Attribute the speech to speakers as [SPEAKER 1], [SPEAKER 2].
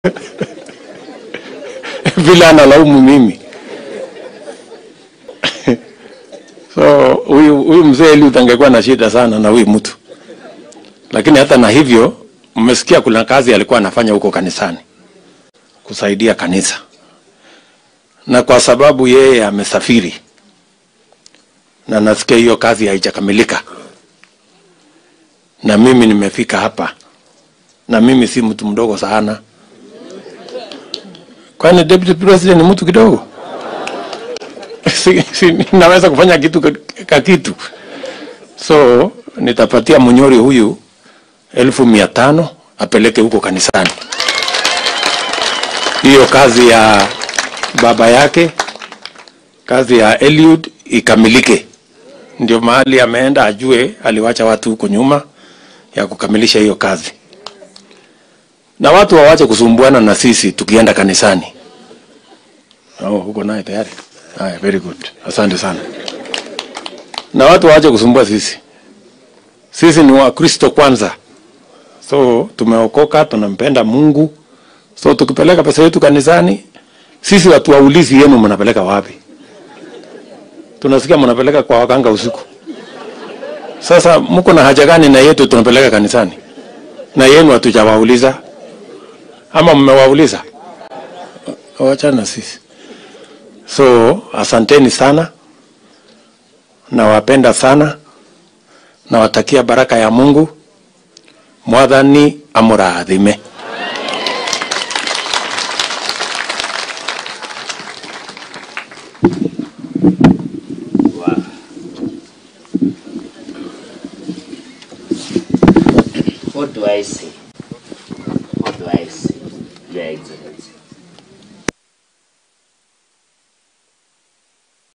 [SPEAKER 1] vile analaumu mimi so huyu huyu mzee Eliud angekuwa na shida sana na huyu mtu, lakini hata na hivyo, mmesikia kuna kazi alikuwa anafanya huko kanisani kusaidia kanisa, na kwa sababu yeye amesafiri na nasikia hiyo kazi haijakamilika, na mimi nimefika hapa, na mimi si mtu mdogo sana. Kwani deputy president ni mtu kidogo? si, si, naweza kufanya kitu ka- ka kitu, so nitapatia Munyori huyu elfu mia tano apeleke huko kanisani, hiyo kazi ya baba yake, kazi ya Eliud ikamilike. Ndio mahali ameenda ajue, aliwacha watu huko nyuma ya kukamilisha hiyo kazi, na watu wawache kusumbuana na sisi tukienda kanisani. Oh, huko naye tayari. Haya, very good. Asante sana. Na watu waache kusumbua sisi. Sisi ni Wakristo kwanza, so tumeokoka, tunampenda Mungu. So tukipeleka pesa yetu kanisani, sisi watu waulizi yenu mnapeleka wapi? Tunasikia mnapeleka kwa waganga usiku. Sasa mko na haja gani na yetu tunapeleka kanisani? Na yenu hatujawauliza ama mmewauliza? Wachana na sisi. So asanteni sana, nawapenda sana, nawatakia baraka ya Mungu. Mwathani amurathime.
[SPEAKER 2] What do I say? What do I say, Your Excellency?